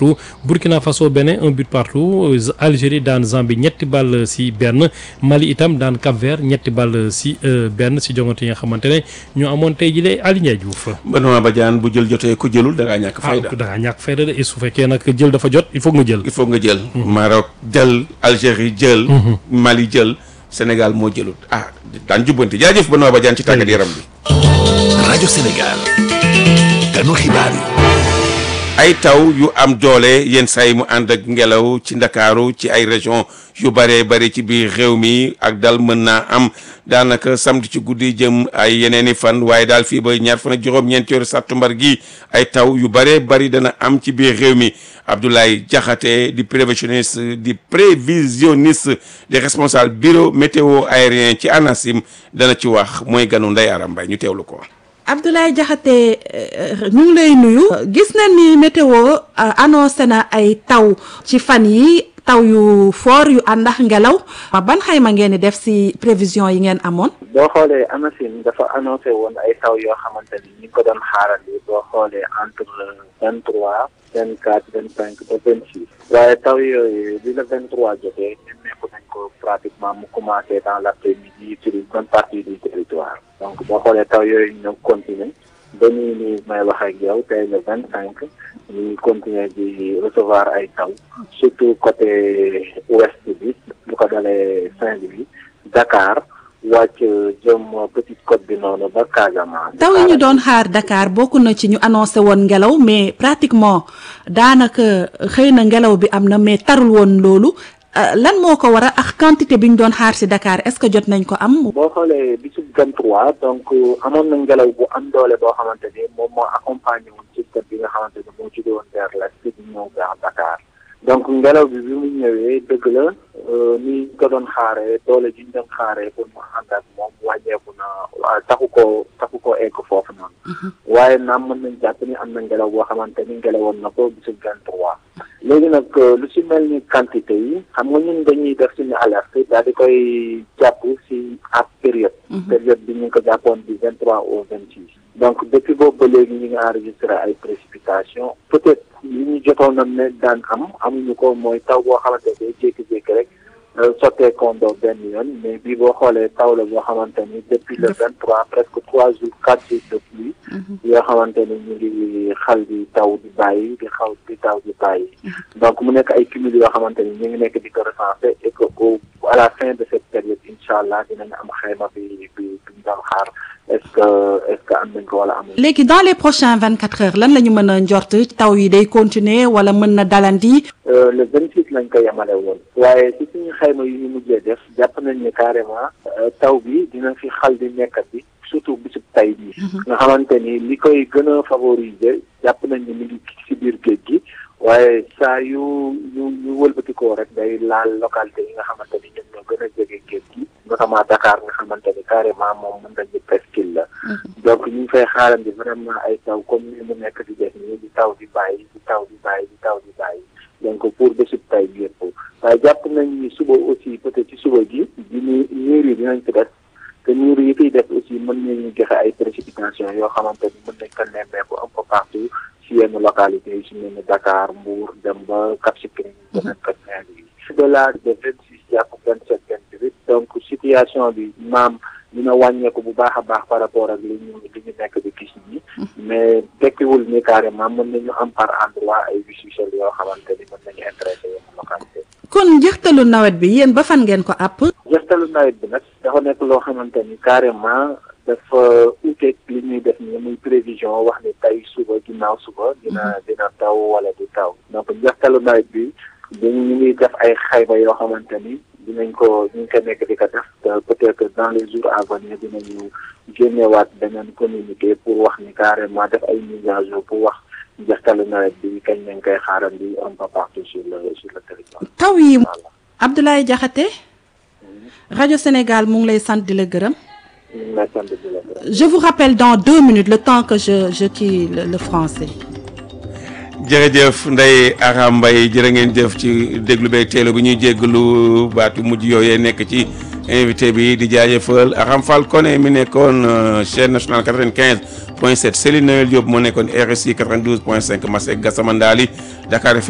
partout Burkina Faso Bénin un but partout Algérie daan Zambie ñetti ball si benn Mali itam daan Cap-Vert ñetti ball si benn si jongante yi nga xamante ne ñu amoon tey jii de Aly Ndiaye Diouf. Benoît Badiane bu jël jotee ku jëlul da ngaa ñàkk fayda. ah da ngaa ñàkk fayda de et su fekkee nag jël dafa jot il faut nga jël. il faut nga jël. Maroc jël Algérie jël. Mali jël Sénégal moo jëlut ah daan jubbanti jaajëf Benoît Badiane ci tàggat yaram bi. rajo Sénégal ganu xibaar yi. ay taw yu am doole yenn saa yi mu ànd ak ngelaw ci ndakaaru ci ay région yu bëree bëri ci biir réew mi ak dal mën naa am daanaka samedi ci guddi jëm ay yeneeni fan waaye daal fii ba ñaar fan ak juróom-ñeenti weeru sàttumbar gi ay taw yu bëree bëri dana am ci biir réew mi Abdoulaye Diakhaté di prévisionniste di prévisionniste di responsable bureau météo aérien ci ANACIM dana ci wax mooy ganu Ndeye Aram Mbaye ñu teewlu ko. Abdoulaye Diakhaté ñu ngi lay nuyu. gis nañ ni météo annoncé na ay taw ci fan yi taw yu fort yu ànd ak ngelaw. ban xayma ngeen di def ci prévision yi ngeen amoon. boo xoolee ANACIM dafa annoncé woon ay taw yoo xamante ni ñu ngi ko doon xaarandi boo xoolee entre vingt trois vingt quatre vingt cinq ba vingt six. waaye taw yooyu bi la vingt trois jotee nemmeeku nañ ko pratiquement mu commencé dans l' après midi sur une bonne partie du territoire. donc boo xoolee taw yooyu ñoo continuer ba nii nii may wax ak yow tey le vingt cinq ñuy continuer di recevoir ay taw surtout côté ouest bi lu ko dalee Saint-Louis Dakar wàcc jëm Petite Côte bi noonu ba Casamance. taw yi ñu doon xaar Dakar bokk na ci ñu annoncé woon ngelaw mais pratiquement daanaka xëy na ngelaw bi am na mais tarul woon loolu. lan moo ko war a ak quantité bi ñu doon xaar ci Dakar est-ce que jot nañ ko am. boo xoolee bisu 23 donc amoon na ngelaw bu am doole boo xamante ni moom moo accompagné woon système bi nga xamante ni moo jóge woon vers l'est di ñëw vers Dakar donc ngelaw bi bi mu ñëwee dëgg la ni ñu ko doon xaaree doole ji ñu doon xaaree pour mu ànd ak moom wàññeeku na taxu ko taxu ko egg foofu noonu. waaye naam mën nañ jàpp ni am na ngelaw boo xamante ni ngelawoon na ko bisu 23. léegi nag lu ci mel ni quantité yi xam nga ñun dañuy def suñu alerte daal di koy jàpp ci ab période. période bi ñu ngi ko jàppoon du vingt trois au vingt six. donc depuis boobu ba léegi ñu ngi enregistré ay précipitations peut-être li ñu jotoon na ne daan am amuñu ko mooy taw boo xamante ne day jékki-jékki rek sottee kondo benn yoon mais bii boo xoolee taw la boo xamante ni depuis le vingt trois presque trois jours quatre jours de pluie. yoo xamante ni ñu ngi xal di taw di bàyyi di xaw di taw di bàyyi. donc mu nekk ay cumul yoo xamante ni ñu ngi nekk di ko recenser et que au à la fin de cette période incha allah dinañ am xayma bi bi bi ñu doon xaar est-ce que est-ce que am nañ ko wala amul. léegi dans les prochains vingt quatre heures lan la ñu mën a njort taw yi day continuer wala mën na dalandi. le vingt six lañ ko yemale woon. waaye si suñu xayma yu ñu mujjee def jàpp nañ ni carrément taw bi dina fi xal di nekkat bi surtout bisub tay bi nga xamante ni li koy gën a favoriser jàpp nañ ni mi ngi ci biir géej gi waaye saa yu yu yu wëlbatikoo rek day laal localité yi nga xamante ni ñoom ñoo gën a jege géej gi notamment Dakar nga xamante ni carrément moom mën nañu presqu'île la donc ñu ngi fay xaarandi vraiment ay taw comme ni mu nekk di def nii di taw di bàyyi di taw di bàyyi di taw di bàyyi donc pour bésub tay bi yëpp waaye jàpp nañ ni suba aussi peut-être ci suba gi diñu niir yi dinañ ko def te niir yi fiy def aussi mën nañu joxe ay précipitations yoo xamante ni mën nañ ko nemmeeku un peu partout si yenn localités yi si mel ni Dakar Mbour dem ba Cap Skirring beneen ko Saint-Louis au-delà de vingt six jàpp vingt sept vingt huit donc situation bi maam dina wàññeeku bu baax a baax par rapport ak li ñu li ñu nekk di gis nii mais tekkiwul ni carrément mën nañu am par endroit ay wis-wisal yoo xamante ni mën nañu intéressé yenn localité kon njëxtalu nawet bi yéen ba fan ngeen ko àpp. njëxtalu nawet bi nag dafa nekk loo xamante ni carrément dafa uteeg li ñuy def ni muy prévision wax ni tey suba ginnaaw suba dina dina taw wala du taw donc njëxtalu nawet bi dañu ñu ngi def ay xayma yoo xamante ni dinañ ko ñu ngi ko nekk di ko def peut-être que dans les jours à venir dinañu génnewaat beneen communiqué pour wax ni carrément def ay mise à jour pour wax njëxtalu nawet bi kañ lañ koy xaarandi un peu partout sur le sur le territoire. taw yi Abdoulaye Diakhaté rajo Sénégal mu ngi lay sant di la gërëm. je vous rappelle dans deux minutes le temps que je je kii le, le français. jërëjëf Ndeye Aram Mbaye jërë ngeen jëf ci déglu beeg teelu bi ñuy jéggalu baatu mujj yooyee nekk ci invité bi di jaajëfal Aram Fall Koné mi nekkoon chaîne nationale 95 point 7 Céline Noël Diop moo nekkoon RSI 92 point 5 Masek Gassama Ndali Dakar